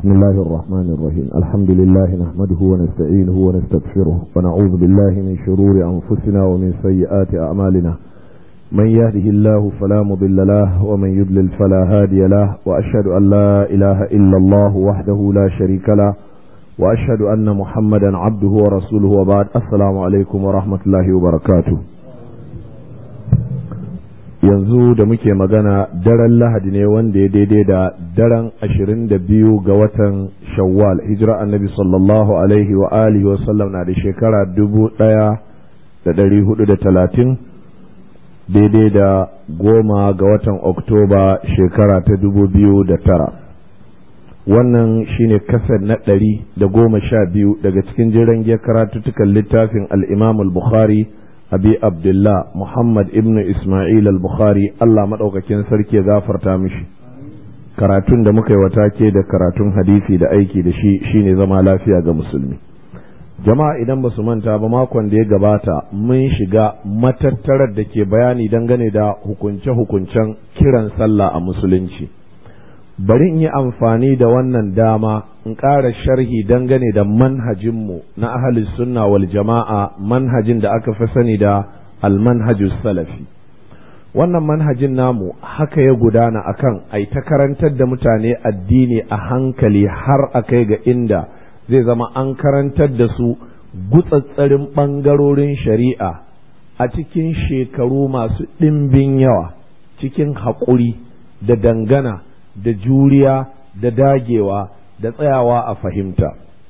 بسم الله الرحمن الرحيم الحمد لله نحمده ونستعينه ونستغفره ونعوذ بالله من شرور أنفسنا ومن سيئات أعمالنا من يهده الله فلا مضل له ومن يضلل فلا هادي له وأشهد أن لا إله إلا الله وحده لا شريك له وأشهد أن محمدا عبده ورسوله وبعد السلام عليكم ورحمة الله وبركاته yanzu da muke magana daren lahadi ne wanda ya daidai da daren ashirin da biyu ga watan shawwal hijira annabi sallallahu alaihi wa alihi wa sallam na da shekara dubu ɗaya da ɗari hudu da talatin daidai da goma ga watan oktoba shekara ta dubu biyu da tara wannan shine kasar na ɗari da goma sha biyu daga cikin jiran karatuttukan littafin al-imam al-bukhari abi abdullah muhammad ibn isma'il al-bukhari allah maɗaukakin sarki ya gafarta mishi karatun da muka yi wata ke da karatun hadisi da aiki da shi shine zama lafiya ga musulmi jama'a idan ba su manta ba makon da ya gabata mun shiga matattarar da ke bayani dangane da hukunce-hukuncen kiran sallah a musulunci bari in yi amfani da wannan dama in ƙara sharhi dangane da manhajinmu na ahalus sunna wal jama'a manhajin da aka fi sani da almanhajus salafi wannan manhajin namu haka ya gudana akan ai ta karantar da mutane addini a hankali har a kai ga inda zai zama an karantar da su gutsatsarin ɓangarorin shari'a a cikin shekaru masu ɗimbin yawa cikin haƙuri da dangana da juriya da dagewa da tsayawa a fahimta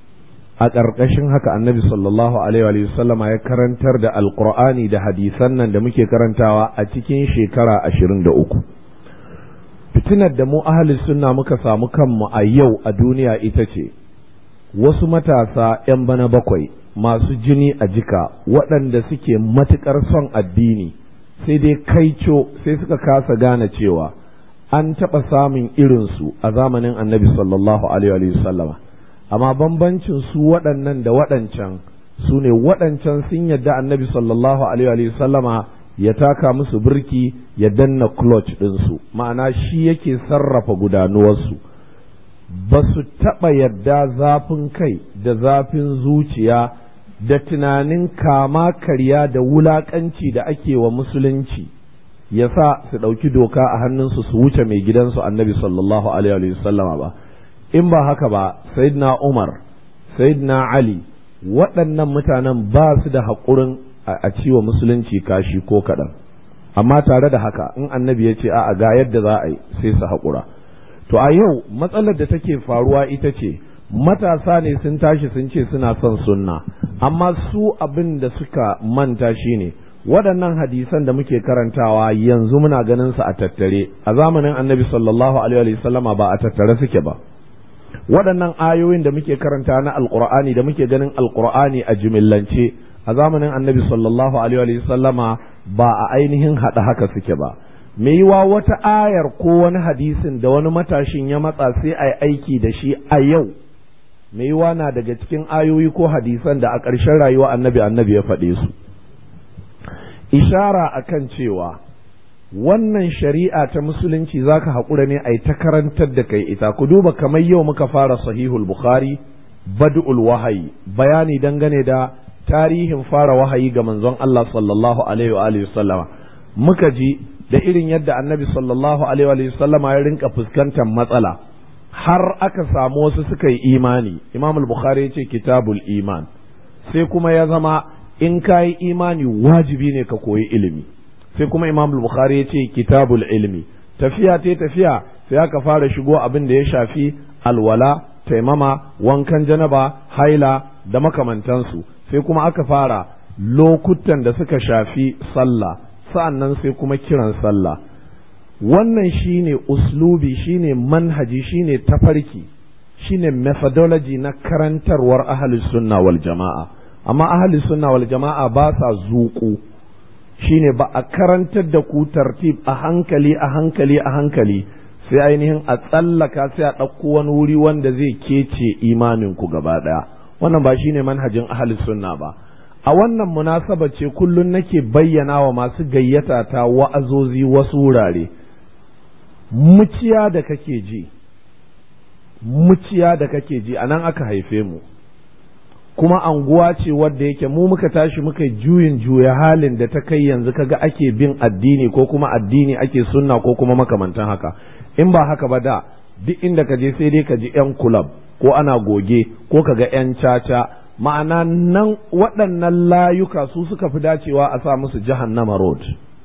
a ƙarƙashin haka annabi sallallahu alaihi sallama ya karantar da alƙur'ani da hadisan nan da muke karantawa a cikin shekara ashirin da uku fitinar da mu ahli sunna muka samu kanmu a yau a duniya ita ce wasu matasa 'yan bana bakwai masu jini a jika waɗanda suke matuƙar son addini sai dai kaico sai suka kasa gane cewa an taɓa samun irinsu a zamanin annabi sallallahu alaihi sallama amma bambancin su waɗannan da waɗancan su ne waɗancan sun yadda annabi sallallahu alaihi sallama ya taka musu birki ya danna clutch ɗinsu ma'ana shi yake sarrafa gudanuwarsu ba su taɓa yadda zafin kai da zafin zuciya da tunanin kama karya da wulaƙanci da ake wa musulunci ya sa su ɗauki doka a hannunsu su wuce mai gidansu annabi sallallahu alaihi sallama ba in ba haka ba sayyidina umar sayyidina ali waɗannan mutanen ba su da haƙurin a ciwa musulunci kashi ko kaɗan amma tare da haka in annabi ya ce a ga yadda za a yi sai su haƙura to a yau matsalar da take faruwa ita ce matasa ne sun tashi sun ce suna son sunna amma su abin da suka manta shine ne waɗannan hadisan da muke karantawa yanzu muna ganin su a tattare a zamanin annabi sallallahu alaihi sallama ba a tattare suke ba waɗannan ayoyin da muke karanta na alqur'ani da muke ganin alqur'ani a jimillance a zamanin annabi sallallahu alaihi sallama ba a ainihin haɗa haka suke ba me yiwa wata ayar ko wani hadisin da wani matashin ya matsa sai a yi aiki da shi a yau me yiwa na daga cikin ayoyi ko hadisan da a ƙarshen rayuwa annabi annabi ya faɗe su ishara akan cewa wannan shari'a ta musulunci zaka haƙura ne a yi ta karantar da kai ita ku duba kamar yau muka fara sahihul bukhari bad'ul wahayi bayani dangane da tarihin fara wahayi ga manzon Allah sallallahu alaihi wa alihi sallama muka ji da irin yadda annabi sallallahu alaihi wa sallama ya rinka fuskantar matsala har aka samu wasu suka yi imani imam al-bukhari ya ce kitabul iman sai kuma ya zama in ka yi imani wajibi ne ka koyi ilimi sai kuma imam bukhari ya ce kitabul ilmi tafiya ta tafiya sai aka fara shigo abin da ya shafi alwala taimama wankan janaba haila da makamantansu sai kuma aka fara lokutan da suka shafi sallah sa'annan sai kuma kiran sallah wannan shine uslubi shine manhaji shine tafarki shine methodology na karantarwar ahlus sunna wal jama'a amma ahli sunna wal jama'a ba sa zuƙu shine ba a karantar da ku tartib a hankali a hankali a hankali sai ainihin a tsallaka sai a ɗauko wani wuri wanda zai kece imanin ku gaba ɗaya wannan ba shine manhajin ahli sunna ba a wannan munasaba ce kullun nake bayyana wa masu gayyata ta wa'azozi wasu wurare muciya da kake ji muciya da kake ji a nan aka haife mu kuma anguwa ce wadda yake mu muka tashi muka juyin juya halin da ta kai yanzu kaga ake bin addini ko kuma addini ake sunna ko kuma makamantan haka in ba haka ba da duk inda ka je sai dai ka ji yan kulab ko ana goge ko ka ga yan caca ma'ana nan waɗannan layuka su suka fi dacewa a sa musu jahannama road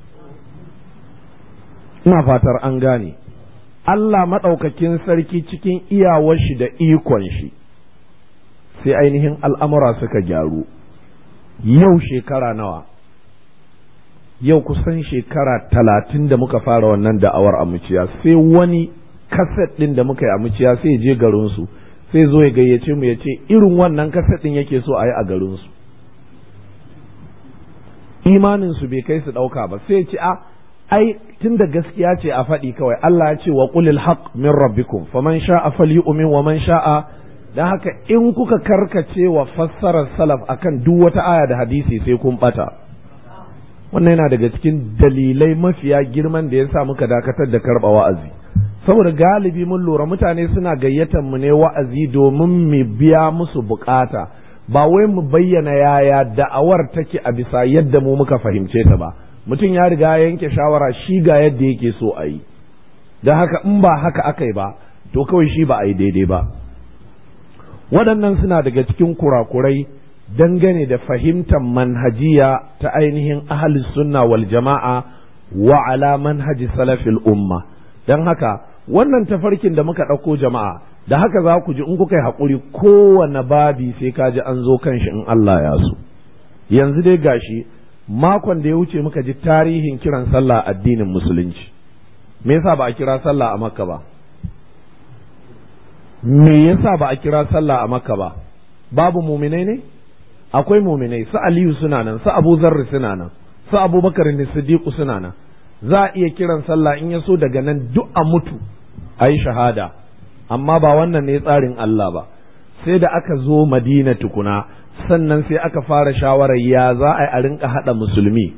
ina fatar an gane Allah maɗaukakin sarki cikin iyawar shi da ikon shi sai ainihin al'amura suka gyaru yau shekara nawa yau kusan shekara talatin da muka fara wannan da'awar amuciya sai wani kaset ɗin da muka yi amuciya sai je garinsu sai zo ya gayyace mu ya ce irin wannan kaset ɗin yake so a yi a garinsu imaninsu bai kai su ɗauka ba sai ce a ai tun da gaskiya ce a faɗi kawai Allah ya ce wa qulil haqq min rabbikum faman sha'a falyu'min wa man sha'a dan haka in kuka karkace wa fassarar salaf akan duk wata aya da hadisi sai kun bata wannan yana daga cikin dalilai mafiya girman da yasa muka dakatar da karba wa'azi saboda galibi mun lura mutane suna gayyatar mu ne wa'azi domin mu biya musu bukata ba wai mu bayyana yaya da'awar take a bisa yadda mu muka fahimce ta ba mutum ya riga ya yanke shawara shi ga yadda yake so a yi don haka in ba haka aka yi ba to kawai shi ba a yi daidai ba waɗannan suna daga cikin kurakurai dangane da fahimtar manhajiya ta ainihin ahli sunna wal jama'a wa ala manhaji salafil umma don haka wannan tafarkin da muka ɗauko jama'a da haka za ku ji in kuka yi haƙuri kowane babi sai ka ji an zo kan shi in Allah ya so yanzu dai gashi makon da ya wuce muka ji tarihin kiran sallah addinin musulunci me yasa ba a kira sallah a makka ba me yasa ba a kira sallah a makka ba babu muminai ne akwai muminai su aliyu suna nan su abu zarri suna nan su abubakar ne siddiqu suna nan za a iya kiran sallah in ya so daga nan duk a mutu a yi shahada amma ba wannan ne tsarin Allah ba sai da aka zo madina tukuna sannan sai aka fara shawarar ya za a yi a rinka haɗa musulmi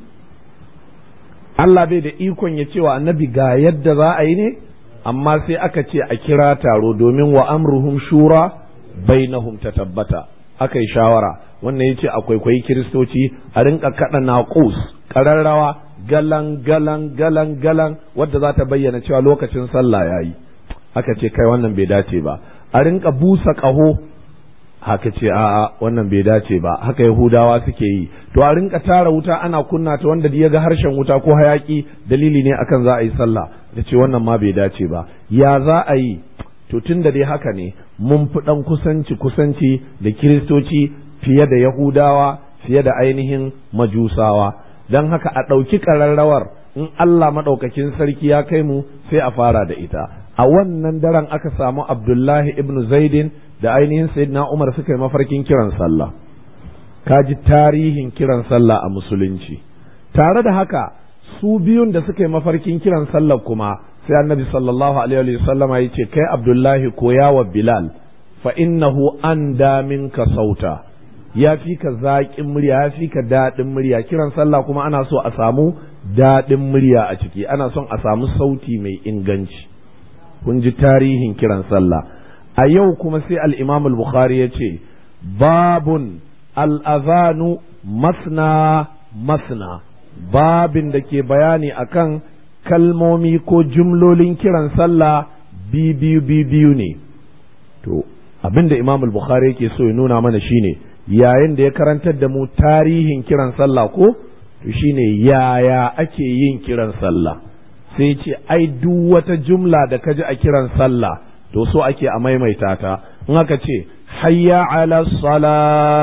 Allah bai da ikon ya cewa annabi ga yadda za a yi ne amma sai aka ce a kira taro domin wa amruhum shura bainahum ta tabbata aka yi shawara wannan ya ce a kwaikwayi kiristoci a rinka kaɗa naƙus ƙararrawa galan galan galan galan wadda za ta bayyana cewa lokacin sallah ya yi aka ce kai wannan bai dace ba a rinka busa ƙaho haka ce a'a wannan bai dace ba haka yahudawa suke yi to a rinka tara wuta ana kunna ta wanda ya ga harshen wuta ko hayaki dalili ne akan za a yi sallah da ce wannan ma bai dace ba ya za a yi to tun da dai haka ne mun fi dan kusanci kusanci da kiristoci fiye da yahudawa fiye da ainihin majusawa don haka a ɗauki ƙararrawar in Allah maɗaukakin sarki ya kai mu sai a fara da ita a wannan daren aka samu abdullahi ibn zaidin da ainihin sayyidina umar suka yi mafarkin kiran sallah ka ji tarihin kiran sallah a musulunci tare da haka su biyun da suka yi mafarkin kiran sallah kuma sai annabi sallallahu alaihi wa sallama ya ce kai abdullahi koya wa bilal fa innahu anda minka sauta ya fi ka zaƙin murya ya fi ka daɗin murya kiran sallah kuma ana so a samu daɗin murya a ciki ana son a samu sauti mai inganci kun ji tarihin kiran sallah a yau kuma sai al-imam al-bukhari ya ce babun al'azanu masna masna babin da ke bayani akan kalmomi ko jumlolin kiran sallah biyu biyu ne to abin da imam al-bukhari yake so ya nuna mana shine yayin da ya karantar da mu tarihin kiran sallah ko to shine yaya ake yin kiran sallah sai ce ai duk wata jumla da ka ji a kiran sallah to so ake a maimaita ta in aka ce hayya ala sala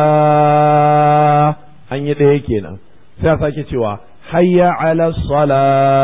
an yi ɗaya kenan sai a sake cewa hayya ala sala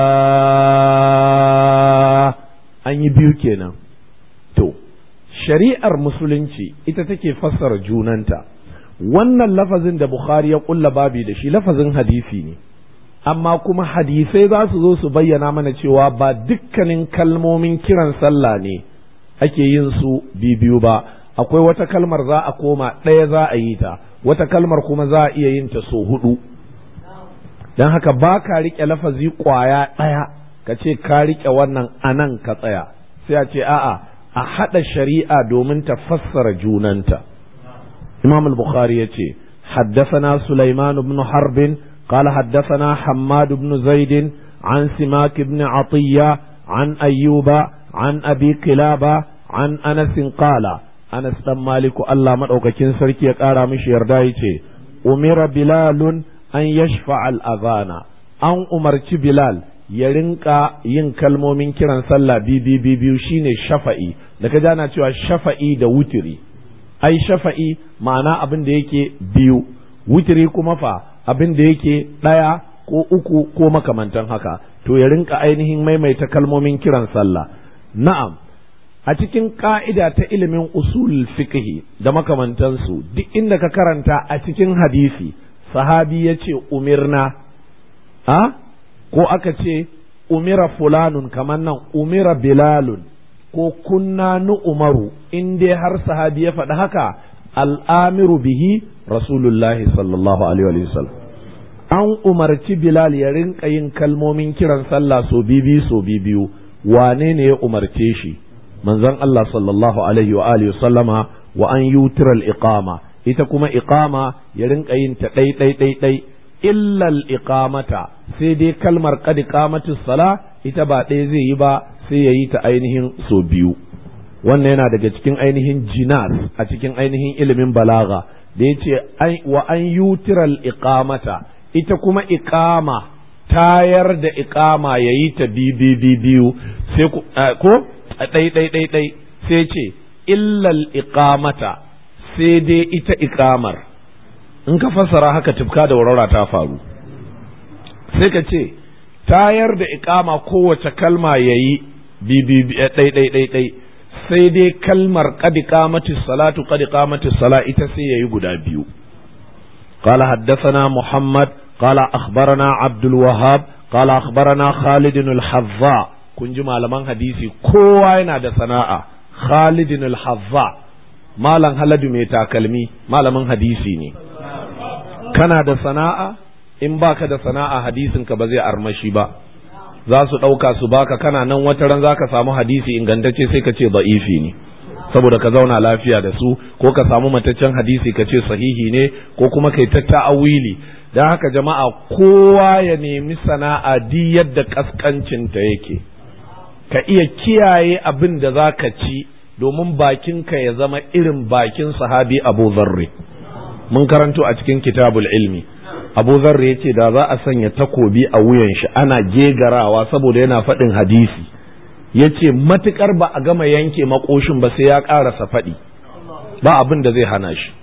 an yi biyu kenan to shari'ar musulunci ita take fassara junanta wannan lafazin da bukhari ya kulla babi da shi lafazin hadisi ne amma kuma hadisai za su zo su bayyana mana cewa ba dukkanin kalmomin kiran sallah ne ake yin su biyu ba akwai wata kalmar za a koma ɗaya za a yi ta wata kalmar kuma za a iya yin ta so hudu don haka ba ka riƙe lafazi ƙwaya ɗaya ka ce ka riƙe wannan anan ka tsaya sai a ce a'a a haɗa shari'a domin ta fassara junanta imam al-bukhari ya ce حدثنا سليمان بن حرب قال حدثنا حماد بن زيد عن سماك بن عطية عن أيوب عن أبي قلابة عن أنس قال أنس بن مالك الله مدعوكين سركي قال مش يردايتي أمر بلال أن يشفع الأذان أن أمرت بلال ya rinka yin kalmomin kiran sallah bibi biyu shine shafa'i da ka jana cewa shafa'i da wutiri ai shafa'i ma'ana abin da yake biyu wutiri kuma fa abin da yake ɗaya ko uku ko makamantan haka to ya rinka ainihin maimaita kalmomin kiran sallah na'am a cikin ka'ida ta ilimin usul fiqhi da makamantansu duk inda ka karanta a cikin hadisi sahabi ya ce umirna a ko aka ce umira fulanun kamar nan umira bilalun ko kunna nu umaru in dai har sahabi ya faɗi haka al'amiru bihi rasulullahi sallallahu alaihi wa sallam an umarci bilal ya rinka yin kalmomin kiran sallah so bibi so biyu wane ne ya umarce shi manzon Allah sallallahu alaihi wa alihi sallama wa an yutiral iqama ita kuma iqama ya rinka yin ta ɗai ɗai ɗai ɗai illal iqamata sai dai kalmar qad iqamatus sala ita ba ɗaya zai yi ba sai ya yi ta ainihin so biyu wannan yana daga cikin ainihin jinas a cikin ainihin ilimin balaga da ya ce wa an yutiral iqamata ita kuma iqama tayar da iqama ya yi ta biyu sai ko ɗai ɗai ɗai ɗai sai ce illal iqamata sai dai ita iqamar in ka fassara haka tufka da warwara ta faru sai ka ce tayar da iqama kowace kalma yayi ɗai ɗai ɗai ɗai sai dai kalmar qad qamatis salatu qad qamatis sala ita sai yayi guda biyu قال حدثنا محمد قال أخبرنا عبد الوهاب قال أخبرنا خالد الحظاء kun ji malaman hadisi kowa yana da sana'a Khalid al-Hazza malam Haladu mai takalmi malamin hadisi ne kana da sana'a in baka da sana'a hadisin ka ba zai armashi ba za su ɗauka su baka kana nan wata ran zaka samu hadisi ingantacce sai ka ce da'ifi ne saboda ka zauna lafiya da su ko ka samu mataccen hadisi ka ce sahihi ne ko kuma kai ta ta'awili don haka jama'a kowa ya nemi sana'a di yadda kaskancinta yake ka iya kiyaye abin da za ka ci domin bakinka ya zama irin bakin sahabi abu zarri mun karanto a cikin kitabul ilmi abu zarri ya ce da za a sanya takobi a wuyan shi ana gegarawa saboda yana faɗin hadisi ya ce matuƙar ba a gama yanke makoshin ba sai ya ƙarasa faɗi ba abin da zai hana shi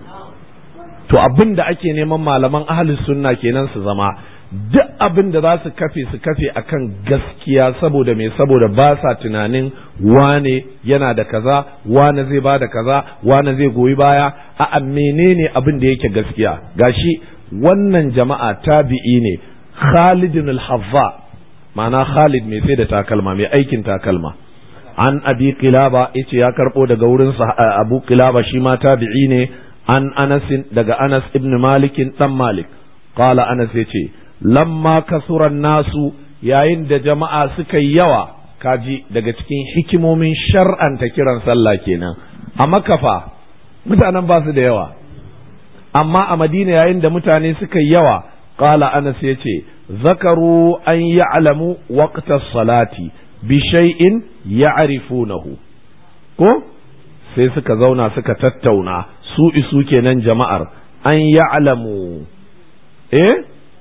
to abin da ake neman malaman ahalus sunna kenan su zama duk abin da za su kafe su kafe akan gaskiya saboda me saboda ba sa tunanin wane yana da kaza wane zai ba da kaza wane zai goyi baya a menene abin da yake gaskiya gashi wannan jama'a tabi'i ne Khalid al-Hazza ma'ana Khalid mai sai da takalma mai aikin takalma an abi kilaba yace ya karbo daga wurin abu kilaba shi ma tabi'i ne an Anas daga Anas ibn Malik dan Malik qala Anas yace lamma kasuran nasu yayin da jama'a suka yi yawa kaji daga cikin hikimomin shar'anta kiran sallah kenan a makafa mutanen ba su da yawa amma a madina yayin da mutane suka yi yawa qala anas yace zakaru an ya'lamu waqta salati bi shay'in ya'rifunahu ko sai suka zauna suka tattauna su isu kenan jama'ar an ya'lamu eh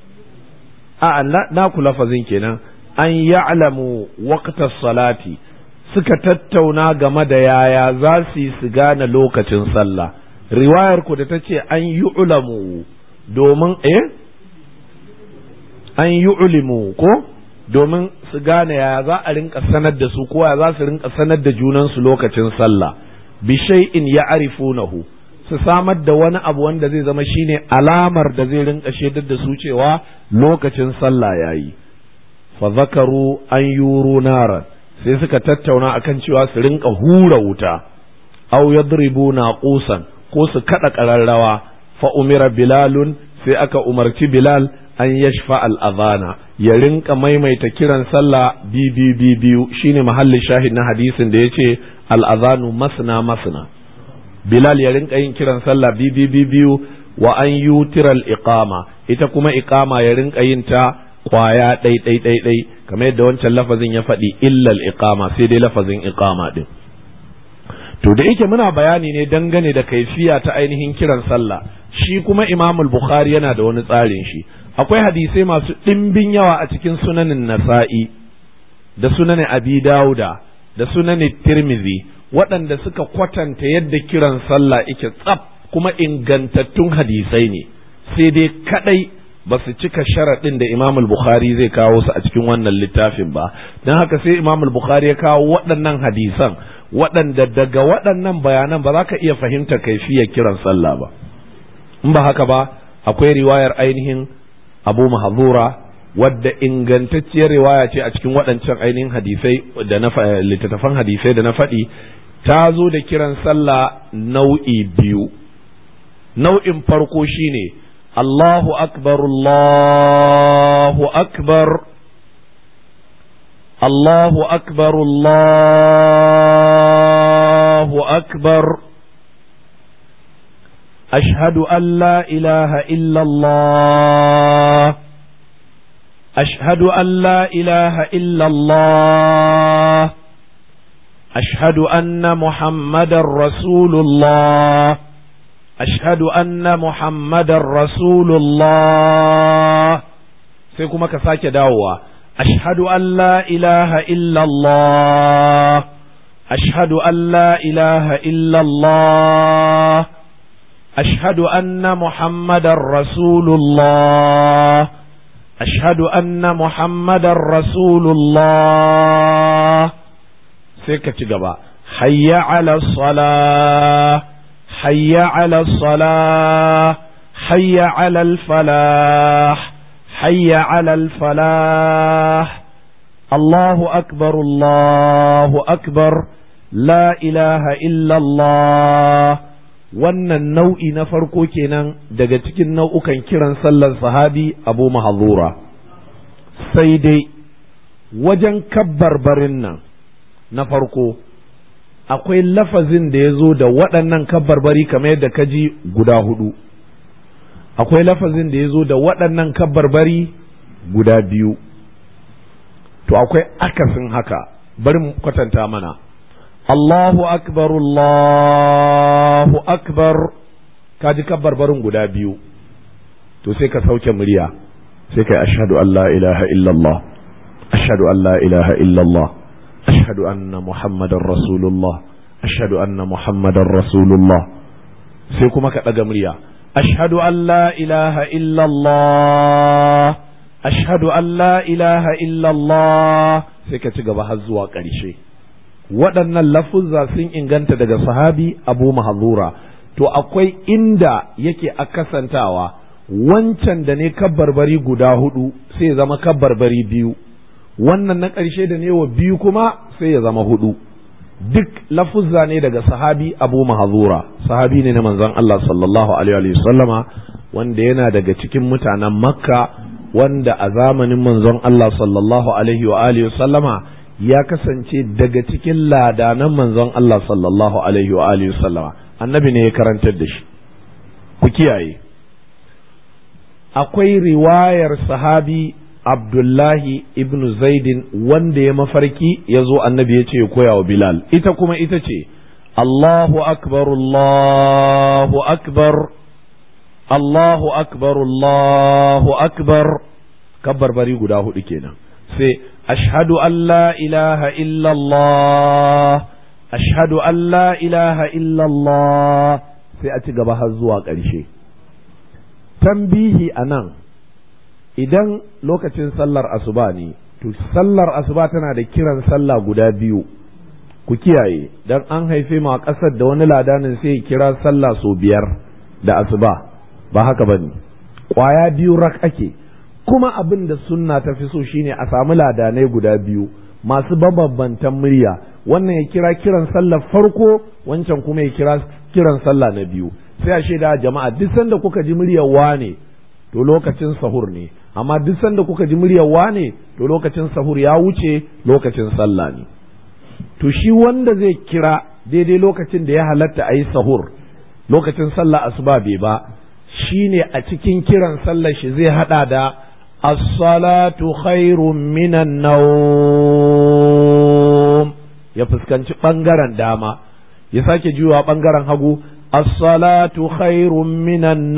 a na ku lafazin kenan an ya'lamu waqta salati suka tattauna game da yaya za su yi su gane lokacin sallah riwayar ku da ta ce an yu'lamu domin eh an yu'limu ko domin su gane yaya za a rinka sanar da su ko ya za su rinka sanar da junansu lokacin sallah bi shay'in ya'rifunahu su samar da wani abu wanda zai zama shine alamar da zai rinka shaidar da su cewa lokacin sallah yayi fa zakaru an yuru naran sai suka tattauna akan cewa su rinka hura wuta aw yadribu naqusan ko su kada kararrawa fa umira bilalun sai aka umarci bilal an yashfa al-adhana ya rinka maimaita kiran sallah biyu biyu biyu shine mahallin shahid na hadisin da yace al-adhanu masna masna Bilal ya rinka yin kiran sallah biyu biyu biyu wa an yutira al-iqama ita kuma iqama ya rinka yin ta kwaya ɗai ɗai ɗai ɗai kamar yadda wancan lafazin ya faɗi illal iqama sai dai lafazin iqama din to da yake muna bayani ne dangane da kaifiya ta ainihin kiran sallah shi kuma Imam Bukhari yana da wani tsarin shi akwai hadisai masu ɗimbin yawa a cikin sunanin Nasa'i da sunanin Abi Dawuda da sunanin Tirmidhi waɗanda suka kwatanta yadda kiran sallah yake tsaf kuma ingantattun hadisai ne sai dai kadai ba su cika sharaɗin da Imam Bukhari zai kawo su a cikin wannan littafin ba don haka sai Imam Bukhari ya kawo waɗannan hadisan waɗanda daga waɗannan bayanan ba za ka iya fahimta kaifiyar kiran sallah ba in ba haka ba akwai riwayar ainihin Abu Mahzura wadda ingantacciyar riwaya ce a cikin waɗancan ainihin hadisai da na littattafan hadisai da na faɗi ta zo da kiran sallah nau'i biyu nau'in farko shine Allahu akbar Allahu akbar Allahu akbar Allahu akbar أشهد أن لا إله إلا الله أشهد أن لا إله إلا الله أشهد أن محمد رسول الله أشهد أن محمد رسول الله سيكون كساك دعوة أشهد أن لا إله إلا الله أشهد أن لا إله إلا الله أشهد أن محمد رسول الله أشهد أن محمد رسول الله سيكت جبا حي على الصلاة حي على الصلاة حي على الفلاح حي على الفلاح الله أكبر الله أكبر لا إله إلا الله wannan nau'i na farko kenan daga cikin nau'ukan kiran sallar sahabi abu mahazura sai dai wajen kabbarbarin nan na farko akwai lafazin da ya zo da waɗannan kabbarbari kamar yadda ka ji guda hudu akwai lafazin da ya zo da waɗannan kabbarbari guda biyu to akwai akasin haka bari mu kwatanta mana Allahu akbar Allahu akbar ka ji kabbarbarin guda biyu to sai ka sauke murya sai kai ashhadu an la ilaha illallah ashhadu an la ilaha illallah ashhadu anna muhammadar rasulullah ashhadu anna muhammadar rasulullah sai kuma ka ɗaga murya ashhadu an la ilaha illallah ashhadu an la ilaha illallah sai ka ci gaba har zuwa ƙarshe waɗannan lafuzza sun inganta daga sahabi abu mahazura to akwai inda yake akasantawa wancan da ne kabbarbari guda hudu sai ya zama kabbarbari biyu wannan na ƙarshe da ne wa biyu kuma sai ya zama hudu duk lafuzza ne daga sahabi abu mahazura sahabi ne na manzon Allah sallallahu alaihi wa sallama wanda yana daga cikin mutanen makka wanda a zamanin manzon Allah sallallahu alaihi wa alihi sallama ya kasance daga cikin ladanan manzon Allah sallallahu alaihi wa alihi sallama annabi ne ya karantar da shi ku kiyaye akwai riwayar sahabi Abdullahi ibn Zaidin wanda ya mafarki ya zo annabi ya ce ya koya wa Bilal ita kuma ita ce Allahu akbar Allahu akbar Allahu akbar Allahu akbar kabbar bari guda hudu kenan sai ashhadu an la ilaha illallah ashhadu an la ilaha illallah sai a ci gaba har zuwa ƙarshe tambihi a nan idan lokacin sallar asuba ne to sallar asuba tana da kiran sallah guda biyu ku kiyaye dan an haife mu a ƙasar da wani ladanin sai kira sallah sau biyar da asuba ba haka bane ƙwaya biyu rak ake kuma abin da sunna ta fi so shine a samu ladanai guda biyu masu babbantan murya wannan ya kira kiran sallar farko wancan kuma ya kira kiran sallah na biyu sai a shaida jama'a duk sanda kuka ji muryar wane to lokacin sahur ne amma duk sanda kuka ji muryar wane to lokacin sahur ya wuce lokacin sallah ne to shi wanda zai kira daidai lokacin da ya halatta a yi sahur lokacin sallah asuba bai ba shine a cikin kiran sallar shi zai hada da as-salatu khairun minan nawm ya fuskanci bangaren dama ya sake juyawa bangaren hagu as-salatu khairun minan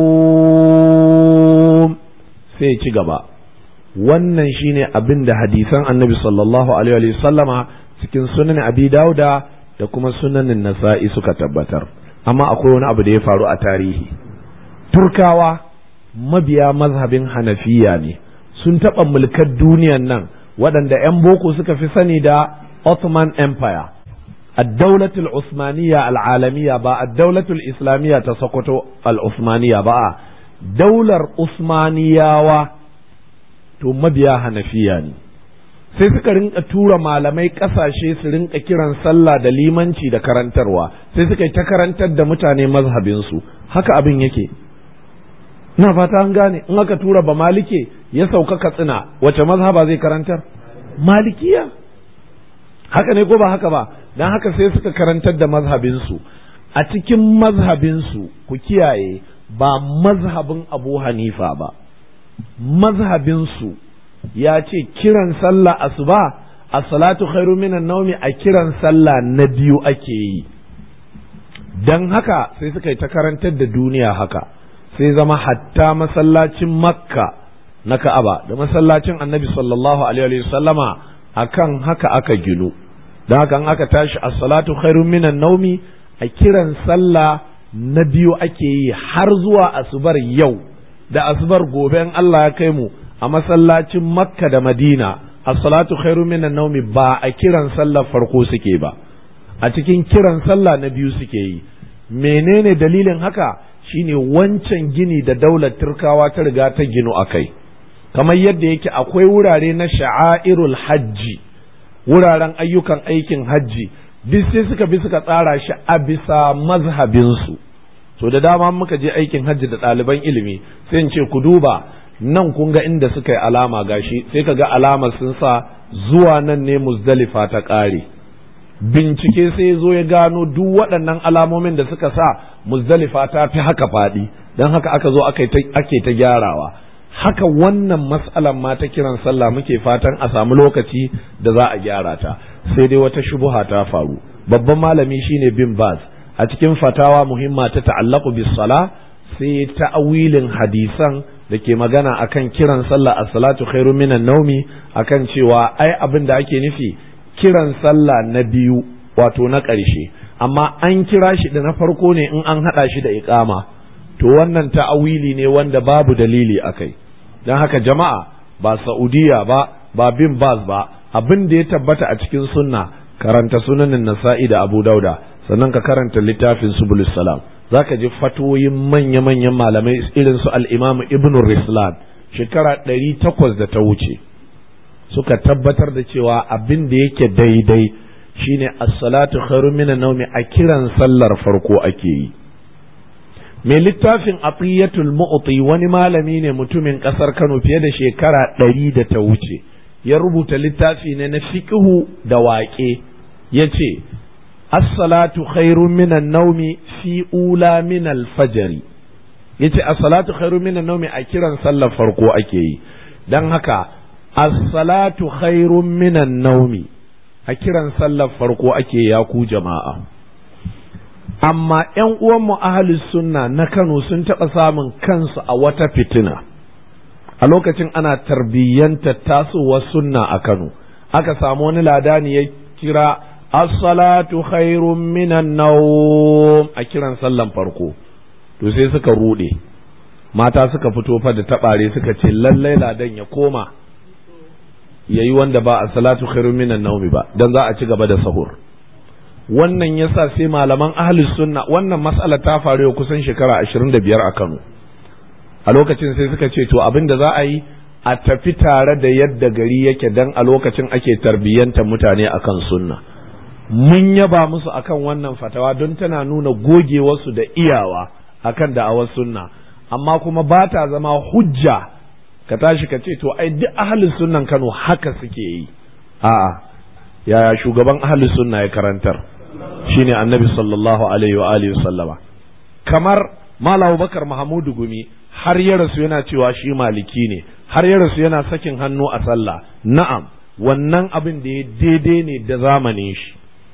nawm sai ci gaba wannan shine abin da hadisan annabi sallallahu alaihi sallama cikin sunan abi dauda da kuma sunanin nasa'i suka tabbatar amma akwai wani abu da ya faru a tarihi turkawa mabiya mazhabin hanafiya ne sun taɓa mulkar duniyan nan waɗanda 'yan boko suka fi sani da Ottoman Empire الدولة العثمانية العالمية با الدولة الإسلامية تسقط العثمانية با دولة عثمانية و to mabiya hanafiya ne sai suka rinka tura malamai kasashe su rinka kiran sallah da limanci da karantarwa sai suka yi ta karantar da mutane mazhabinsu haka abin yake na fata an gane in aka tura ba malike ya sauka katsina wace mazhaba zai karantar malikiya haka ne ko ba haka ba don haka sai suka karantar da mazhabinsu a cikin mazhabinsu ku kiyaye ba mazhabin abu hanifa ba mazhabinsu ya ce kiran sallah asuba a salatu khairu minan naumi a kiran sallah na biyu ake yi don haka sai suka yi ta karantar da duniya haka sai zama hatta masallacin makka na ka'aba da masallacin annabi sallallahu alaihi wasallama akan haka aka ginu don haka aka tashi a salatu khairu minan naumi a kiran sallah na biyu ake yi har zuwa asubar yau da asubar gobe in Allah ya kai mu a masallacin makka da madina as-salatu khairu minan naumi ba a kiran sallar farko suke ba a cikin kiran sallah na biyu suke yi menene dalilin haka shine wancan gini da daular turkawa ta riga ta ginu a kai kamar yadda yake akwai wurare na sha'airul hajji wuraren ayyukan aikin hajji duk sai suka bi suka tsara shi a bisa mazhabinsu so da dama muka je aikin hajji da ɗaliban ilimi sai in ce ku duba nan kun ga inda suka yi alama gashi sai ka ga alamar sun sa zuwa nan ne muzdalifa ta ƙare bincike sai zo ya gano duk waɗannan alamomin da suka sa muzdalifa ta fi haka faɗi don haka aka zo ake ta gyarawa haka wannan matsalan ma ta kiran sallah muke fatan a samu lokaci da za a gyara ta sai dai wata shubuha ta faru babban malami shine bin baz a cikin fatawa muhimma ta ta'allaku bis sala sai ta'awilin hadisan da ke magana akan kiran sallah as-salatu khairu minan naumi akan cewa ai abin da ake nufi kiran sallah na biyu wato na ƙarshe amma an kira shi da na farko ne in an haɗa shi da iqama to wannan ta'awili ne wanda babu dalili akai don haka jama'a ba saudiya ba ba bin baz ba abin da ya tabbata a cikin sunna karanta sunanin nasa'i da abu dauda sannan ka karanta littafin subulus salam za ka ji fatoyin manya-manyan malamai irin su al'imamu ibn rislan shekara ɗari takwas da ta wuce suka tabbatar da cewa abin da yake daidai shine as-salatu khairu min naumi a kiran sallar farko ake yi mai littafin atiyatul mu'ti wani malami ne mutumin ƙasar Kano fiye da shekara ɗari da ta wuce ya rubuta littafi ne na fiqhu da waƙe ya ce as-salatu khairun minan naumi fi ula min al-fajr yace as-salatu khairun minan naumi a kiran sallar farko ake yi dan haka as-salatu khairun minan naumi a kiran sallar farko ake ya ku jama'a amma ƴan uwanmu ahlus sunna na Kano sun taɓa samun kansu a wata fitina a lokacin ana tarbiyyanta tasowar sunna a Kano aka samu wani ladani ya kira as-salatu khairun minan nawm a kiran sallan farko to sai suka rude mata suka fito fa da tabare suka ce lallai ladan ya koma yayi wanda ba as-salatu khairun minan nawm ba dan za a ci gaba da sahur wannan yasa sai malaman ahlus sunna wannan mas'ala ta faru kusan shekara 25 a Kano a lokacin sai suka ce to abin da za a yi a tafi tare da yadda gari yake dan a lokacin ake tarbiyyanta mutane akan sunna mun yaba musu akan wannan fatawa don tana nuna gogewarsu da iyawa akan da'awar sunna amma kuma ba ta zama hujja ka tashi ka ce to ai duk ahalin sunnan Kano haka suke yi a'a yaya shugaban ahalin sunna ya karantar shine annabi sallallahu alaihi wa alihi sallama kamar Malam Bakar Mahamudu Gumi har ya rasu yana cewa shi maliki ne har ya rasu yana sakin hannu a sallah na'am wannan abin da ya daidai ne da zamanin shi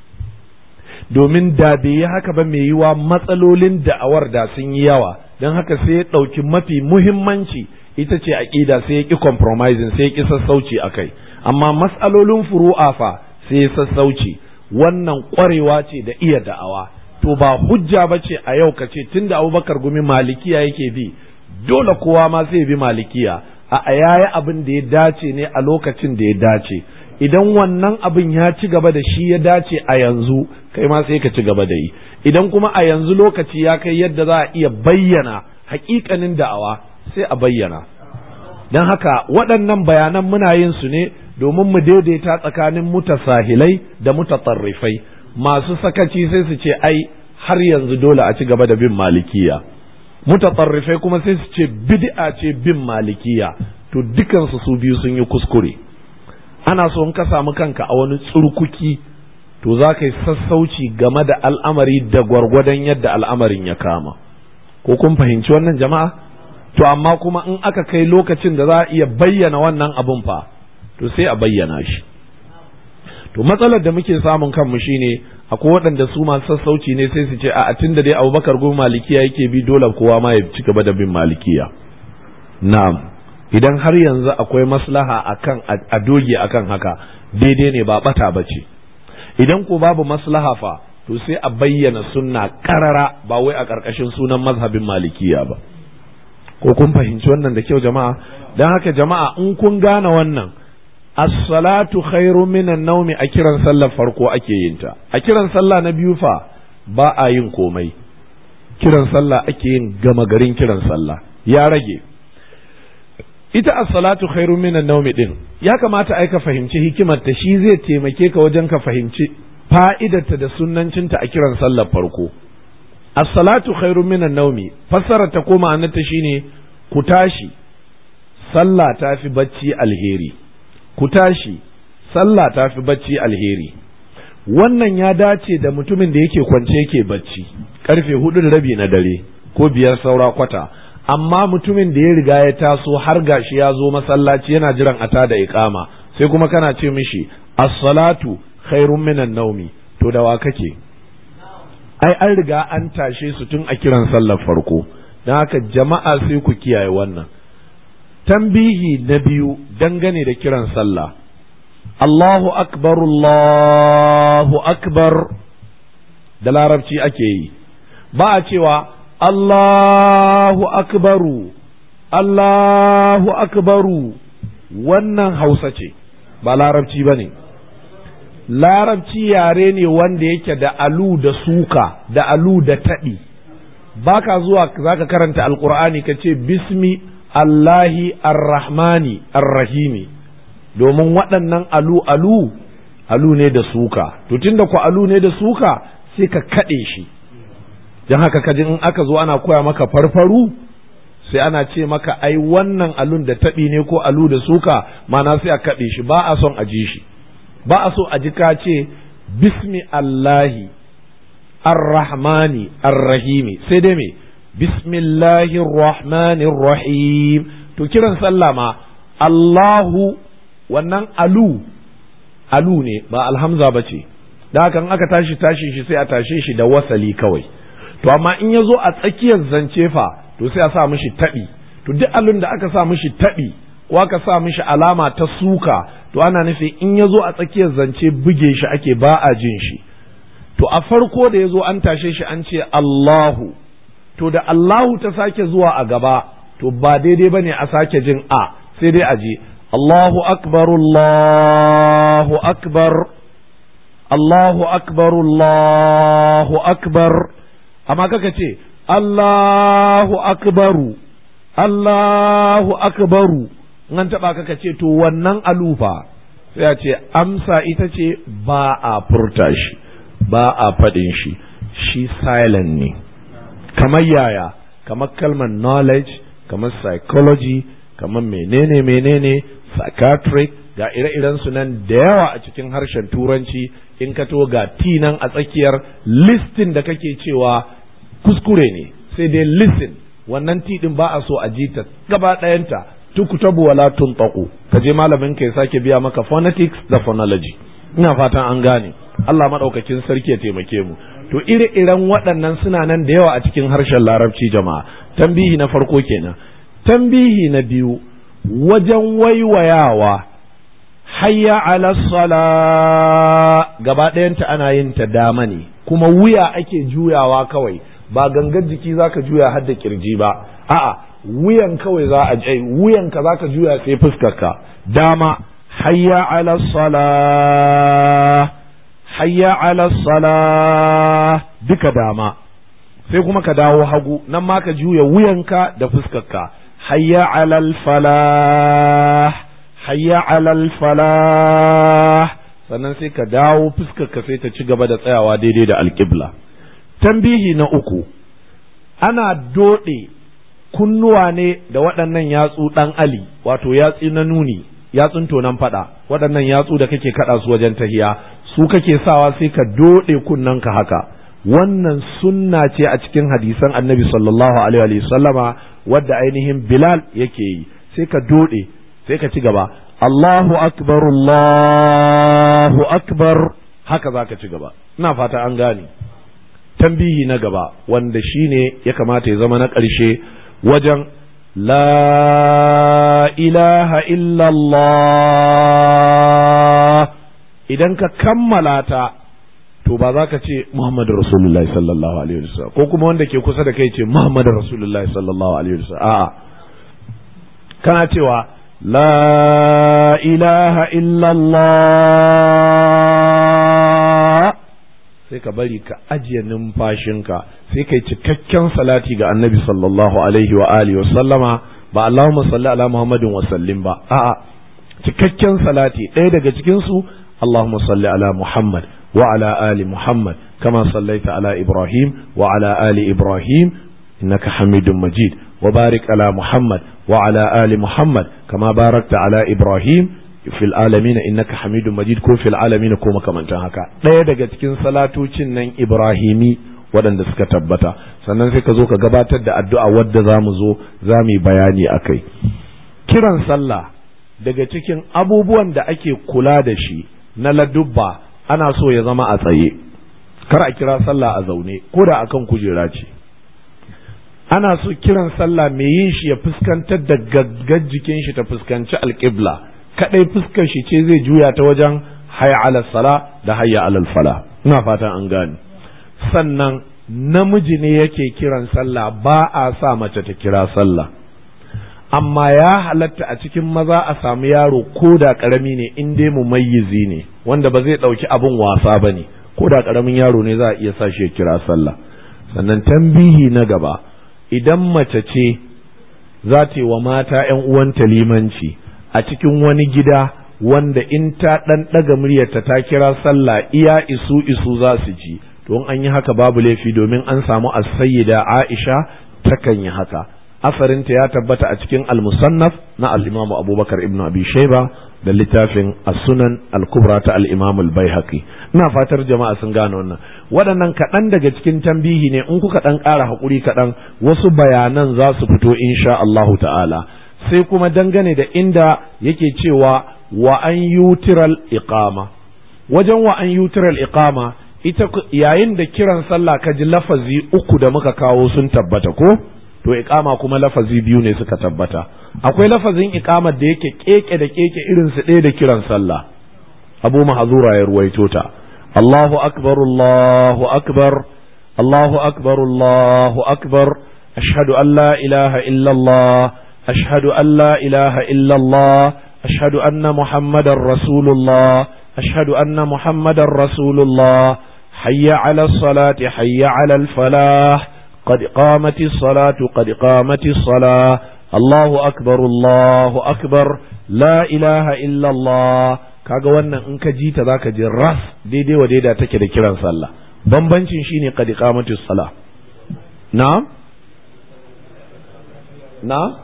domin da bai yi haka ba mai yiwa matsalolin da'awar da sun yi yawa don haka sai ya ɗauki mafi muhimmanci ita ce aƙida sai ya ƙi compromising sai ya ƙi sassauci a kai amma matsalolin furu'a fa sai ya sassauci wannan ƙwarewa ce da iya da'awa to ba hujja ba ce a yau ka ce tun da abubakar gumi malikiya yake bi dole kowa ma sai bi malikiya a yayi abin da ya dace ne a lokacin da ya dace idan wannan abin ya ci gaba da shi ya dace a yanzu kai ma sai ka ci gaba da yi idan kuma a yanzu lokaci ya kai yadda za a iya bayyana hakikanin da'awa sai a bayyana don haka waɗannan bayanan muna yin su ne domin mu daidaita tsakanin mutasahilai da mutatarrifai masu sakaci sai su ce ai har yanzu dole a ci gaba da bin malikiya mutatarrifai kuma sai su ce bid'a ce bin malikiya to dukansu su biyu sun yi kuskure ana so in ka samu kanka a wani tsurkuki to za ka yi sassauci game da al'amari da gwargwadon yadda al'amarin ya kama ko kun fahimci wannan jama'a to amma kuma in aka kai lokacin da za a iya bayyana wannan abun fa to sai a bayyana shi to matsalar da muke samun kanmu shine akwai waɗanda su masu sassauci ne sai su ce a tun da dai abubakar goma malikiya yake bi dole kowa ma ya ci gaba da bin malikiya na'am idan har yanzu akwai maslaha akan a doge akan haka daidai ne ba bata bace idan ko babu maslaha fa to sai a bayyana sunna karara ba wai a ƙarƙashin sunan mazhabin malikiya ba ko kun fahimci wannan da kyau jama'a don haka jama'a in kun gane wannan as-salatu khairu minan naumi a kiran sallar farko ake yin ta a kiran sallah na biyu fa ba a yin komai kiran sallah ake yin gama garin kiran sallah ya rage ita as-salatu khairu minan naumi din ya kamata ai ka fahimci hikimar ta shi zai taimake ka wajen ka fahimci fa'idarta da sunnancinta a kiran sallar farko as-salatu khairu minan naumi fassara ta koma annata shine ku tashi sallah ta fi bacci alheri ku tashi sallah ta fi bacci alheri wannan ya dace da mutumin da yake kwance yake bacci karfe hudu da rabi na dare ko biyar saura kwata amma mutumin da ya riga ya taso har gashi ya zo masallaci yana jiran a tada iqama sai kuma kana ce mishi as-salatu khairun minan naumi to da wa kake ai an riga an tashe su tun a kiran sallar farko don haka jama'a sai ku kiyaye wannan tambihi na biyu dangane da kiran sallah Allahu akbar Allahu akbar da larabci ake yi ba a cewa Allahu akbaru Allahu akbaru wannan hausa ce ba larabci ba ne larabci yare ne wanda yake da alu da suka da alu da taɗi ba ka zuwa za ka karanta alkur'ani ka ce bismi Allahi arrahmani arrahimi domin waɗannan alu alu alu ne da suka to tunda ku alu ne da suka sai ka kaɗe shi don haka kaji in aka zo ana koya maka farfaru sai ana ce maka ai wannan alun da taɓi ne ko alu da suka mana sai a kaɗe shi ba a son a ji shi ba a so a ji ka ce bismi Allahi arrahmani arrahimi sai dai me bismillahir rahmanir rahim to kiran sallah ma Allahu wannan alu alu ne ba alhamza ba ce da haka in aka tashi tashi shi sai a tashe shi da wasali kawai to amma in ya zo a tsakiyar zance fa to sai a sa mishi taɓi to duk alun da aka sa mishi taɓi ko aka sa mishi alama ta suka to ana nufi in ya zo a tsakiyar zance buge shi ake ba a jin shi to a farko da ya zo an tashe shi an ce Allahu to da Allahu ta sake zuwa a gaba to ba daidai bane a sake jin a sai dai a je Allahu akbar Allahu akbar Allahu akbar Allahu akbar amma kaka ce Allahu akbaru Allahu akbaru an taba kaka ce to wannan alufa sai a ce amsa ita ce ba a furta shi ba a faɗin shi shi silent ne kamar yaya kamar kalmar knowledge kamar psychology kamar menene menene psychiatric ga ire-iren su nan da yawa a cikin harshen turanci in ka to ga T nan a tsakiyar listin da kake cewa kuskure ne sai dai listen wannan T din ba a so a ji ta gaba ɗayanta tukutabu wala tuntaku ka je malamin ka ya sake biya maka phonetics da phonology ina fatan an gane Allah madaukakin sarki ya taimake mu to ire-iren waɗannan suna nan da yawa a cikin harshen larabci jama'a tambihi na farko kenan tambihi na biyu wajen waiwayawa hayya ala sala gaba ɗayanta ana yin ta dama ne kuma wuya ake juyawa kawai ba gangar jiki zaka juya har da kirji ba a'a wuyan kawai za a ai wuyan ka zaka juya sai fuskar ka dama hayya ala sala hayya ala sala duka dama sai kuma ka dawo hagu nan ma ka juya wuyanka da fuskarka hayya alal falah hayya alal falah sannan sai ka dawo fuskarka sai ta ci gaba da tsayawa daidai da alƙibla tambihi na uku ana doɗe kunnuwa ne da waɗannan yatsu ɗan ali wato yatsi na nuni yatsun tonan faɗa waɗannan yatsu da kake kaɗa su wajen tahiya su kake sawa sai ka doɗe kunnanka haka wannan sunna ce a cikin hadisan annabi sallallahu alaihi sallama wadda ainihin bilal yake yi sai ka doɗe sai ka ci gaba Allahu akbar Allahu akbar haka za ka ci gaba ina fata an gane tambihi na gaba wanda shine ya kamata ya zama na ƙarshe wajen la ilaha illallah idan ka kammala ta to ba za ka ce Muhammadu Rasulullahi sallallahu alaihi wasallam ko kuma wanda ke kusa da kai ce Muhammadu Rasulullahi sallallahu alaihi wasallam a'a kana cewa la ilaha illallah sai ka bari ka ajiye numfashinka sai kai cikakken salati ga annabi sallallahu alaihi wa alihi wa sallama ba Allahumma salli ala Muhammadin wa sallim ba a'a cikakken salati ɗaya daga cikin su Allahumma salli ala Muhammad wa ala ali Muhammad kama sallaita ala Ibrahim wa ala ali Ibrahim innaka Hamidum Majid wa barik ala Muhammad wa ala ali Muhammad kama barakta ala Ibrahim fil alamin innaka Hamidum Majid ko fil alamin ko makamantan haka ɗaya daga cikin salatocin nan Ibrahimi waɗanda suka tabbata sannan sai ka zo ka gabatar da addu'a wadda za mu zo za mu yi bayani a kai kiran sallah daga cikin abubuwan da ake kula da shi na ladubba ana so ya zama a tsaye kar a kira sallah a zaune ko da akan kujera ce ana so kiran sallah mai yin shi ya fuskantar da gaggar jikin shi ta fuskanci alƙibla kadai fuskar shi ce zai juya ta wajen hayya alal sala da hayya alal fala ina fatan an gane sannan namiji ne yake kiran sallah ba a sa mace ta kira sallah amma ya halatta a cikin maza a samu yaro ko da karami ne in dai mumayyizi ne wanda ba zai ɗauki abin wasa ba ne ko da karamin yaro ne za a iya sa shi ya kira sallah sannan tambihi na gaba idan mace ce za ta yi wa mata ‘yan uwanta limanci a cikin wani gida wanda in ta ɗan ɗaga muryarta ta kira sallah iya isu isu za su ji to an yi haka babu laifi domin an samu as-sayyida Aisha takan yi haka asarinta ya tabbata a cikin al-musannaf na al-Imam Abubakar ibn Abi Shayba da littafin as-Sunan al-Kubra ta al-Imam al-Baihaqi ina fatar jama'a sun gane wannan waɗannan kaɗan daga cikin tambihi ne in kuka ɗan ƙara haƙuri kaɗan wasu bayanan za su fito insha Allahu ta'ala sai kuma dangane da inda yake cewa wa an yutiral iqama wajen wa an yutiral iqama ita yayin da kiran sallah ka ji lafazi uku da muka kawo sun tabbata ko to iqama kuma lafazi biyu ne suka tabbata akwai lafazin iqamar da yake keke da keke irin su ɗaya da kiran sallah abu mahzura ya ruwaito ta Allahu akbar Allahu akbar Allahu akbar Allahu akbar ashhadu an la ilaha illa Allah ashhadu an la ilaha illa Allah ashhadu anna muhammadar rasulullah ashhadu anna muhammadar rasulullah حي على الصلاة حي على الفلاح قد قامت الصلاة قد قامت الصلاة الله أكبر الله أكبر لا إله إلا الله kaga wannan in ka ji ta zaka ji ras daidai wa daida take da kiran sallah bambancin shine qad iqamatus sala na na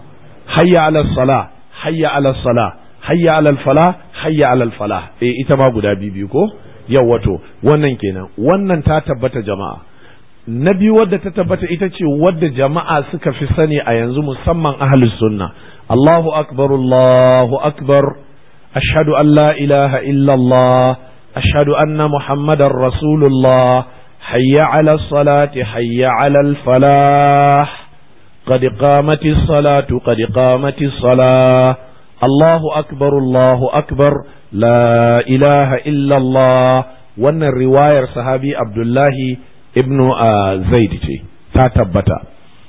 hayya ala sala hayya ala sala hayya ala fala hayya ala fala eh ita ma guda biyu ko yau wato wannan kenan wannan ta tabbata jama'a na biyu wadda ta tabbata ita ce wadda jama'a suka fi sani a yanzu musamman ahlus sunna Allahu akbar Allahu akbar ashhadu an la ilaha illa Allah ashhadu anna muhammadar rasulullah hayya ala salati hayya ala falah قد قامت الصلاة قد قامت الصلاة الله أكبر الله أكبر لا إله إلا الله وأن الرواية صحابي عبد الله ابن زيد ta tabbata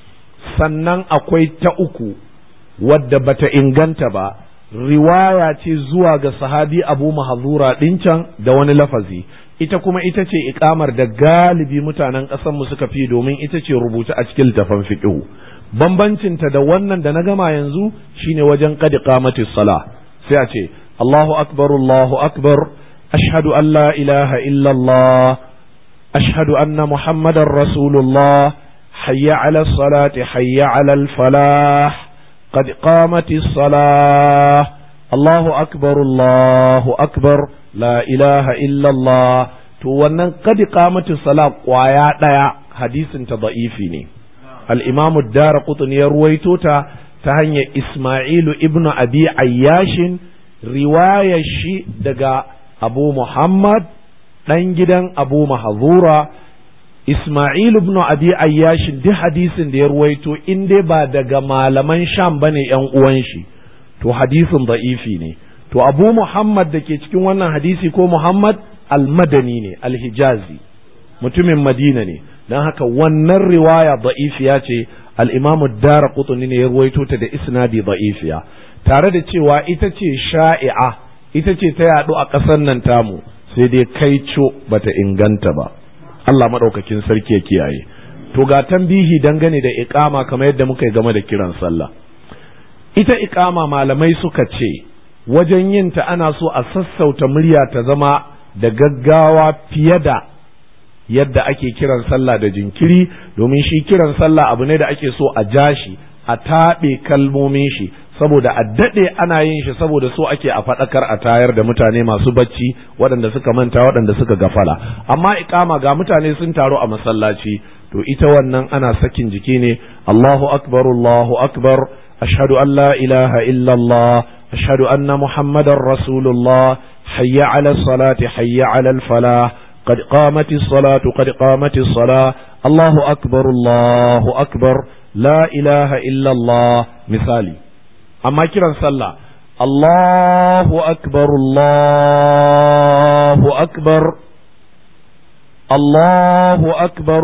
sannan akwai ta uku wadda bata inganta ba riwaya ce zuwa ga sahabi abu mahazura ɗincan da wani lafazi ita kuma ita ce ikamar da galibi mutanen ƙasarmu suka fi domin ita ce rubuta a cikin littafan fiqhu bambancinta da wannan da na gama yanzu shine wajen qad qamati sala sai a ce Allahu akbar Allahu akbar ashhadu an la ilaha illa Allah ashhadu anna muhammadar rasulullah hayya ala salati hayya ala al falah qad qamati salah Allahu akbar Allahu akbar la ilaha illa Allah to wannan qad qamati salah kwaya daya hadisin ta da'ifi ne الإمام الدار قطن يرويتوتا تهني إسماعيل ابن أبي عياش رواية شي دقا أبو محمد دنجدن أبو محظورة إسماعيل ابن أبي عياش دي حديث دي يرويتو إن دي با دقا مالمن شام بني ينقوانشي تو حديث ضعيفي ني تو أبو محمد دكي cikin wannan hadisi ko Muhammad al-Madani ne al-Hijazi mutumin Madina ne don haka wannan riwaya da'ifiya ce al'imamu dara kutuni ne ya ruwaito ta da isnadi da'ifiya tare da cewa ita ce sha'i'a ita ce ta yaɗu a ƙasar nan tamu sai dai kaico bata inganta ba Allah maɗaukakin sarki ya kiyaye to ga tambihi dangane da iƙama kamar yadda muka yi game da kiran sallah ita iƙama malamai suka ce wajen yin ta ana so a sassauta murya ta zama da gaggawa fiye da yadda ake kiran sallah da jinkiri domin shi kiran sallah abu ne da ake so a ja shi a taɓe kalmomin shi saboda a daɗe ana yin shi saboda so ake a faɗakar a tayar da mutane masu bacci waɗanda suka manta waɗanda suka gafala amma iƙama ga mutane sun taru a masallaci to ita wannan ana sakin jiki ne Allahu akbar Allahu akbar ashhadu an la ilaha illallah ashhadu anna muhammadar rasulullah hayya ala salati hayya ala falah قد قامت الصلاة قد قامت الصلاة الله أكبر الله أكبر لا إله إلا الله مثالي أما كرا صلى الله أكبر الله أكبر الله أكبر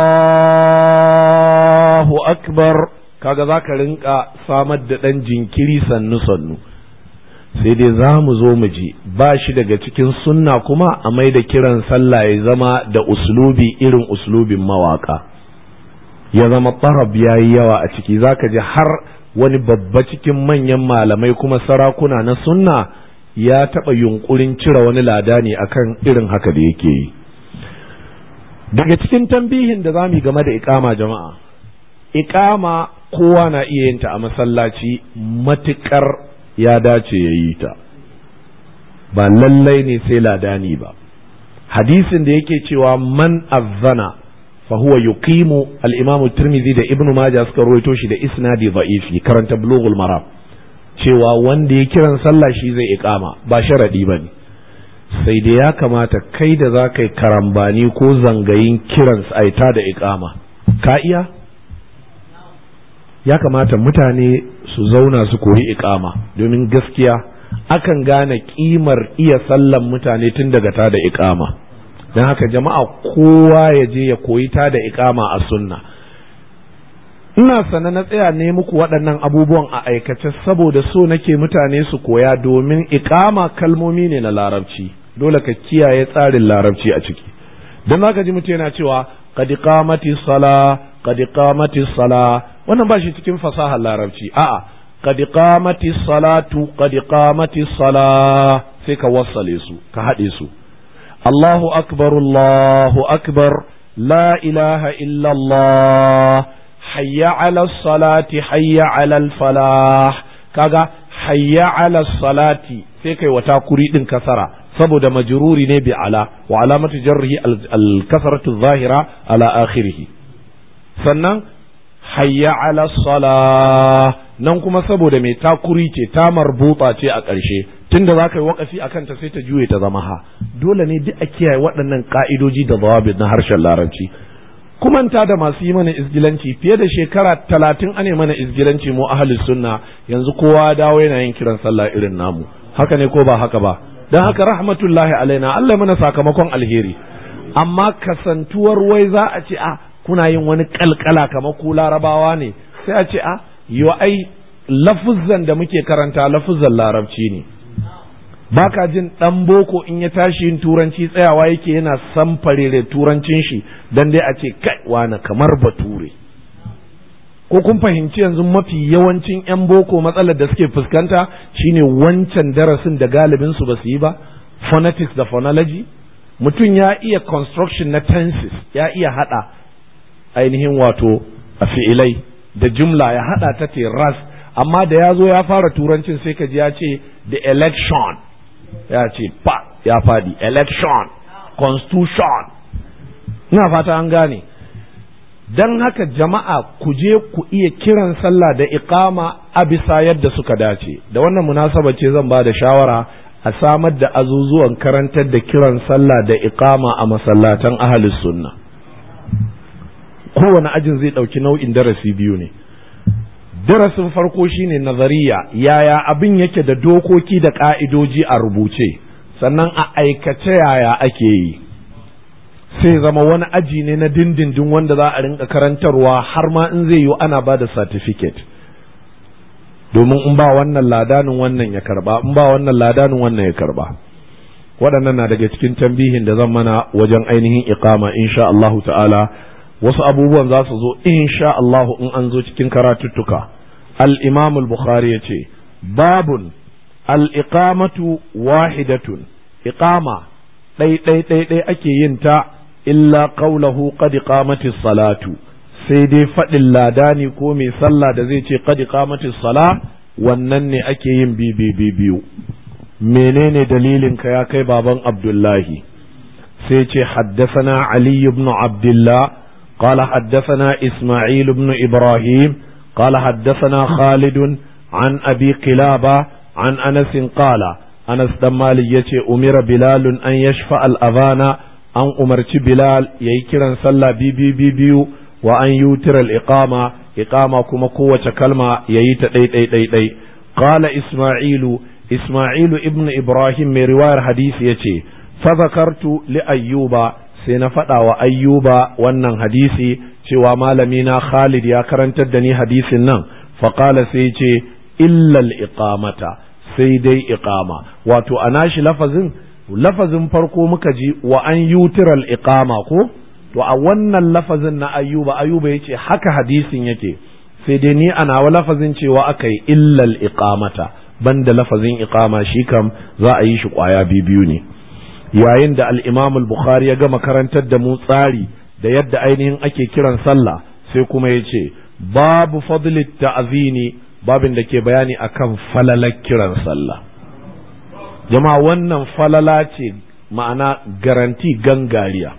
الله أكبر kaga za ka rinka samar da ɗan jinkiri sannu-sannu sai dai za mu zo mu ji ba shi daga cikin sunna kuma a mai da kiran sallah ya zama da uslubi irin uslubin mawaka ya zama tarab ya yi yawa a ciki za ka ji har wani babba cikin manyan malamai kuma sarakuna na sunna ya taɓa yunkurin cire wani lada ne akan irin haka da yake yi daga cikin tambihin da za mu yi game da ikama jama'a ikama kowa na iya yin ta a masallaci matuƙar ya dace ya yi ta ba lallai ne sai ladani ba hadisin da yake cewa man azzana fa huwa yuqimu al-imamu tirmidhi da ibnu majah suka rawaito shi da isnadi dha'ifi karanta bulughul maram cewa wanda ya kiran sallah shi zai iqama ba sharadi bane sai da ya kamata kai da za ka yi karambani ko zangayin kiran aita da iqama ka iya ya kamata mutane su zauna su koyi ikama domin gaskiya akan gane kimar iya sallan mutane tun daga ta da ikama don haka jama'a kowa ya je ya koyi ta da ikama a sunna ina sana na tsaya ne muku waɗannan abubuwan a aikace saboda so nake mutane su koya domin ikama kalmomi ne na larabci dole ka kiyaye tsarin larabci a ciki don haka ji mutum yana cewa qad qamati sala qad qamati sala wannan ba shi cikin fasahar larabci a'a qad qamati salatu qad qamati sala sai ka wassale su ka haɗe su Allahu akbar Allahu akbar la ilaha illa Allah hayya ala salati hayya ala falah kaga hayya ala salati sai kai wata kuri din kasara saboda majruri ne bi ala wa alamatu jarrihi al kasratu zahira ala akhirih sannan hayya ala salah nan kuma saboda mai takuri ce ta marbuta ce a ƙarshe tunda za ka yi wakafi a kanta sai ta juye ta zama ha dole ne duk a kiyaye waɗannan ka'idoji da zawabit na harshen larabci kumanta da masu yi mana izgilanci fiye da shekara talatin ane mana izgilanci mu ahli sunna yanzu kowa dawo yana yin kiran sallah irin namu haka ne ko ba haka ba don haka rahmatullahi alaina Allah mana sakamakon alheri amma kasantuwar wai za a ce a kuna yin wani kalkala kamar ku larabawa ne sai a ce a yo ai lafuzzan da muke karanta lafuzzan larabci ne baka jin dan boko in ya tashi yin turanci tsayawa yake yana samfare da turancin shi dan dai a ce kai wani kamar bature ko kun fahimci yanzu mafi yawancin yan boko matsalar da suke fuskanta shine wancan darasin da galibin su ba su yi ba phonetics da phonology mutum ya iya construction na tenses ya iya hada ainihin wato a fi'ilai da jumla ya hada ta ras amma da ya zo ya fara turancin sai ka ji ya ce the election ya ce pa ya fadi election constitution ina fata an gane don haka jama'a ku je ku iya kiran sallah da iqama a bisa yadda suka dace da wannan munasaba ce zan ba da shawara a samar da azuzuwan karantar da kiran sallah da iqama a masallatan ahalus sunna kowane ajin zai ɗauki nau'in darasi biyu ne darasin farko shine nazariya yaya abin yake da dokoki da ƙa'idoji a rubuce sannan a aikace yaya ake yi sai zama wani aji ne na dindindin wanda za a rinka karantarwa har ma in zai yi ana ba da certificate domin in ba wannan ladanin wannan ya karba in ba wannan ladanin wannan ya karba waɗannan na daga cikin tambihin da zan mana wajen ainihin iqama insha Allahu ta'ala wasu abubuwan za su zo insha Allahu in an zo cikin karatuttuka al-imam al-bukhari yace babun al-iqamatu wahidatun iqama ɗai ɗai ɗai ɗai ake yin ta illa qawluhu qad qamatis salatu sai dai faɗin ladani ko mai sallah da zai ce qad qamatis sala wannan ne ake yin bi biyu menene dalilin ka ya kai baban abdullahi sai ce haddasana ali ibn abdullah قال حدثنا إسماعيل بن إبراهيم قال حدثنا خالد عن أبي قلابة عن أنس قال أنس دمالي يتي أمر بلال أن يشفع الأذان أن أمرت بلال يكرا صلى بي بي بي بيو وأن يوتر الإقامة إقامة كما قوة كلمة ييت دي دي دي دي قال إسماعيل إسماعيل ابن إبراهيم من رواية حديث يتي فذكرت لأيوب sai na faɗa wa ayyuba wannan hadisi cewa malamina Khalid ya karantar da ni hadisin nan faƙala sai ce illal iqamata sai dai iqama wato a nashi lafazin lafazin farko muka ji wa an yutiral iqama ko to a wannan lafazin na ayyuba ayyuba yace haka hadisin yake sai dai ni ana wa lafazin cewa aka yi illal iqamata banda lafazin iqama shi kam za a yi shi kwaya biyu ne yayin da al-imam al-bukhari ya gama karantar da mu tsari da yadda ainihin ake kiran sallah sai kuma ya ce babu fadli ta'zini babin da ke bayani akan falalar kiran sallah jama'a wannan falala ce ma'ana garanti gangariya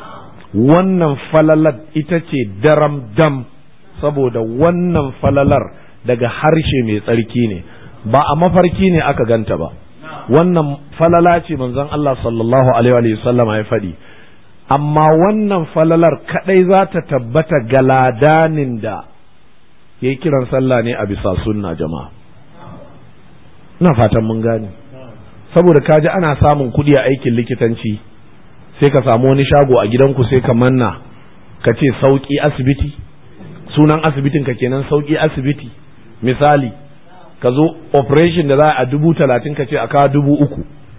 wannan falalar ita ce daram dam saboda wannan falalar daga harshe mai tsarki ne ba a mafarki ne aka ganta ba wannan falala ce manzon Allah sallallahu alaihi wa sallam ya faɗi amma wannan falalar kadai za ta tabbata ga ladanin da ya yi kiran sallah ne a bisa sunna jama'a ina fatan mun gane saboda kaji ana samun kuɗi a aikin likitanci sai ka samu wani shago a gidanku sai ka manna ka ce sauƙi asibiti sunan asibitin ka kenan sauƙi asibiti misali ka zo operation da za a dubu talatin ka ce a kawo dubu uku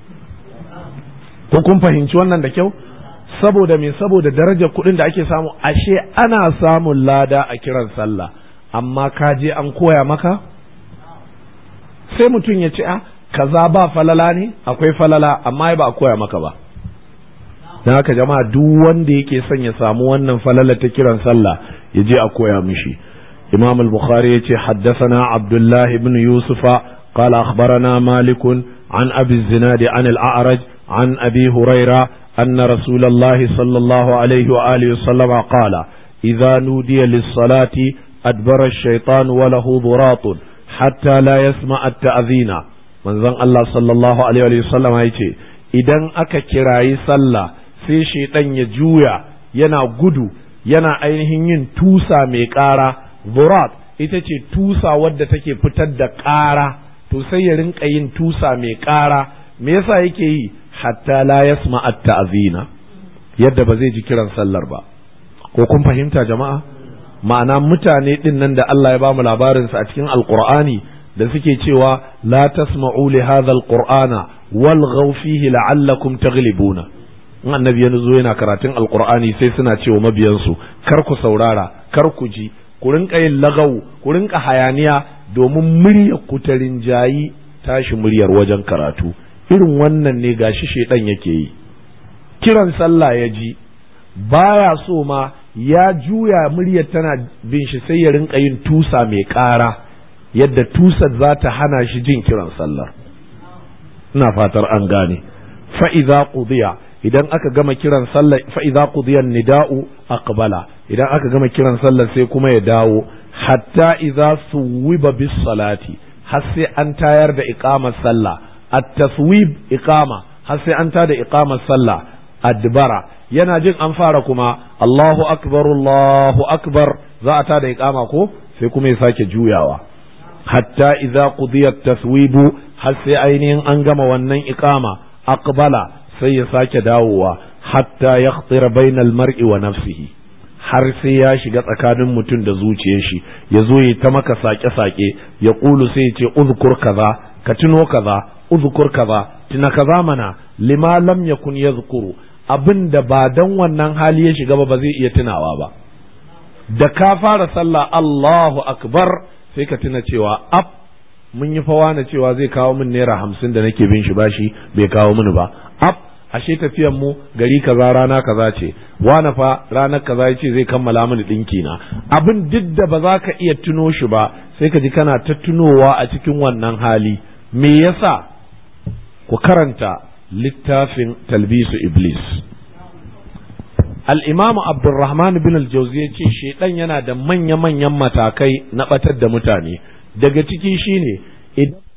ko kun fahimci wannan da kyau saboda me saboda darajar kuɗin da ake samu ashe ana samun lada a kiran sallah amma ka je an koya maka sai mutum ya ce a kaza ba falala ne akwai falala amma ba a koya maka ba don haka jama'a duk wanda yake son ya samu wannan falala ta kiran sallah ya je a koya mishi imam al-bukhari ya ce haddasana abdullah ibn yusufa qala akhbarana malik an abi zinad an al-a'raj an abi huraira anna rasulullah sallallahu alaihi wa alihi wasallam qala idza nudiya lis-salati adbara ash-shaytan wa lahu dhuratun hatta la yasma at-ta'dhina manzon Allah sallallahu alaihi wa sallam ya ce idan aka kirayi sallah sai shaidan ya juya yana gudu yana ainihin yin tusa mai ƙara zurat ita ce tusa wadda take fitar da ƙara to sai ya rinka yin tusa mai ƙara me yasa yake yi hatta la yasma at-ta'zina yadda ba zai ji kiran sallar ba ko kun fahimta jama'a ma'ana mutane din nan da Allah ya bamu labarin sa a cikin alqur'ani da suke cewa la tasma'u li hadha alqur'ana walghaw fihi la'allakum taghlibuna in annabi ya zo yana karatun alqur'ani sai suna cewa mabiyansu kar ku saurara kar ku ji ku rinka yin lagaw ku rinka hayaniya domin muryar ku ta rinjayi tashi muryar wajen karatu irin wannan ne gashi shedan yake yi kiran sallah ya ji baya so ma ya juya muryar tana bin shi sai ya rinka yin tusa mai ƙara yadda tusar za ta hana shi jin kiran sallar ina fatar an gane fa'iza qudiya idan aka gama kiran sallar fa'iza qudiyan nida'u aqbala idan aka gama kiran sallar sai kuma ya dawo hatta idza suwiba bis salati har sai an tayar da iqamar sallah at-taswib iqama har sai an tada iqamar sallah adbara yana jin an fara kuma Allahu akbar Allahu akbar za a tada iqama ko sai kuma ya sake juyawa hatta idza qudiya taswibu har sai ainihin an gama wannan iqama aqbala sai ya sake dawowa hatta yakhtira bainal mar'i wa nafsihi har sai ya shiga tsakanin mutum da zuciyar shi ya zo ya ta maka sake-sake ya kulu sai ya ce uzkur kaza ka tuno kaza uzkur kaza tuna kaza mana lima lam yakun yazkuru abin da ba dan wannan hali ya shiga ba ba zai iya tunawa ba da ka fara sallah Allahu akbar sai ka tuna cewa ab mun yi fawa na cewa zai kawo min naira hamsin da nake bin shi bashi bai kawo mini ba ab ashe tafiyan mu gari kaza rana kaza ce wani fa ranar kaza yace zai kammala mini dinki na abin duk da ba za ka iya tuno shi ba sai ka ji kana ta tunowa a cikin wannan hali me yasa ku karanta littafin talbisu iblis al-imamu abdurrahman bin al-jawzi ya ce shedan yana da manya-manyan matakai na batar da mutane daga ciki shine idan